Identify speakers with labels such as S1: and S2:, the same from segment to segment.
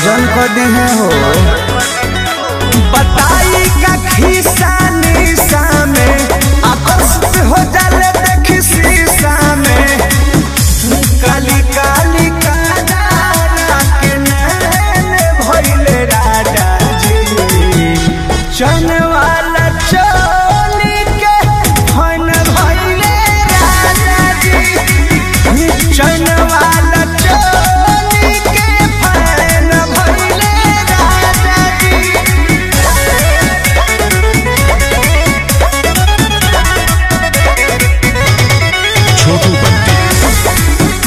S1: गजन कर दे हैं हो बताई का खिस्सा निशा में आकर्षित हो जाले देखी शीशा में काली काली कानारा के नैन भइले राजा जी चन वाला चोली के फन भइले राजा जी चन वाला चोली के फन भइले राजा जी
S2: छोटू बंटी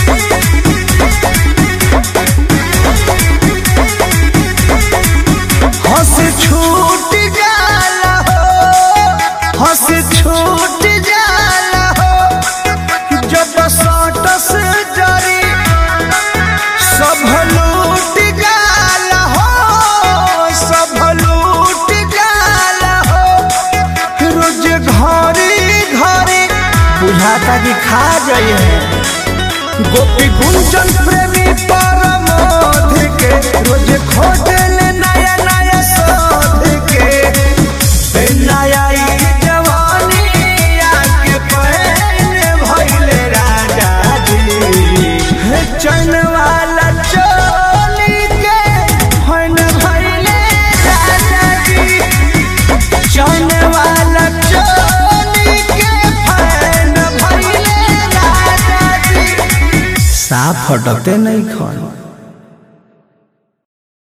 S1: हंस छूट जाला हो हंस छूट जाला हो जब सटस जरी सब लूट जाला हो सब लूट जाला हो रोज घरी घरी बुझाता कि खा जाइए गोपी गुंजन प्रेमी परमोध के रोज खोजल नया नया शोध के ए नया ई जवानी आके पहने भइले राजा जी हे चन वाला चोली के फन भइले राजा जी चन वाला चोली के फन भइले राजा जी साफ फटकते नहीं खन